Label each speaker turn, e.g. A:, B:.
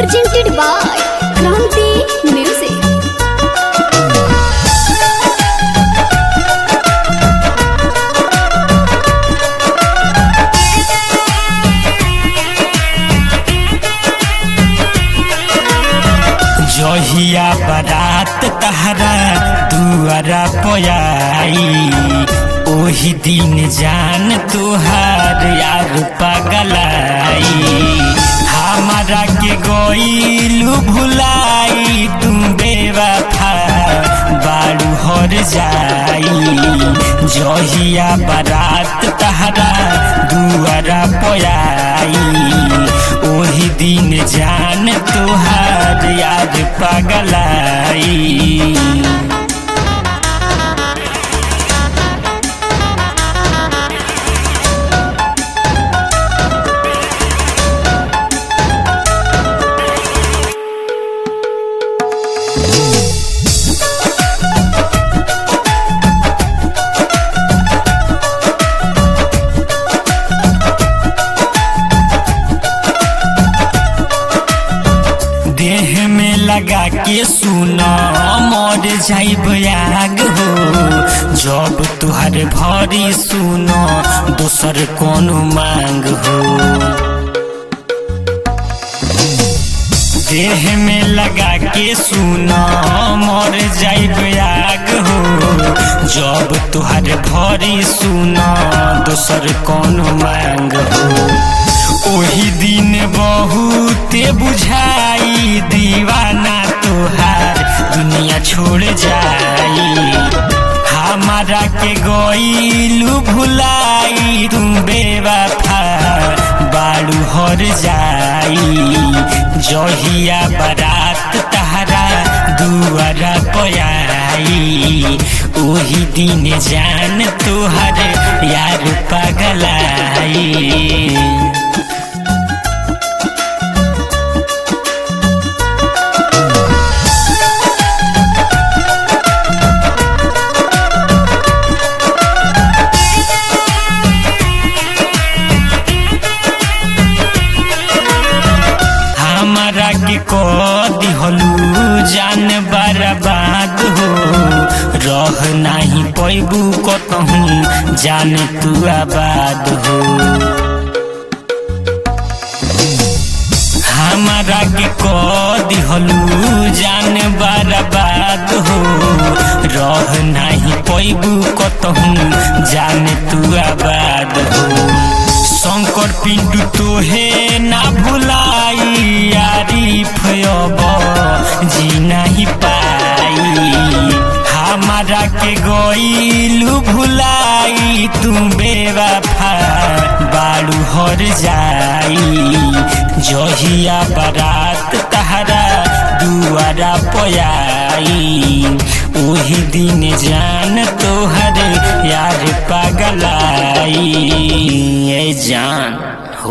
A: presented by Kranti Music.
B: जहिया बारात तहरा दुआरा पयाई ओही दिन जान तुहार यार पगलाई हमारा के गईलू भुलाई तुम बेवफा बारू हर जाई जहिया बारात तहरा दुआरा पयाई ओही दिन जान तुहार याद पगलाई देह में लगा के सुना मर जाइब आग हो जब तुहर भरी सुनो दोसर कोनो मांग हो देह में लगा के सुना मर जाइब आग हो जब तुहर भरी सुना दोसर कोनो मांग हो ओही दिन बहुते बुझाई दीवाना तोहार दुनिया छोड़ जाई हमारा के गईलू भुलाई तुम बेवफा बालू हर जाई जहिया बारात तहरा दुआरा पयाई ओही दिन जान तोहर यार पगलाई हमारा के को दिहलू जान बर्बाद हो रह नाही पैबू कतहूँ जान तू आबाद हो हमारा के को दिहलू जान बर्बाद हो रह नाही पैबू कतहूँ जान तू आबाद हो शंकर पिंटू तोहे ना भुलाई आरिफ अब जी नहीं पाई हमारा के गईलू भुलाई तुम बेवफा बालू हर जाई जहिया बारात तहरा दुआरा पयाई ओही दिन जान तोहर यार पगलाई ए जान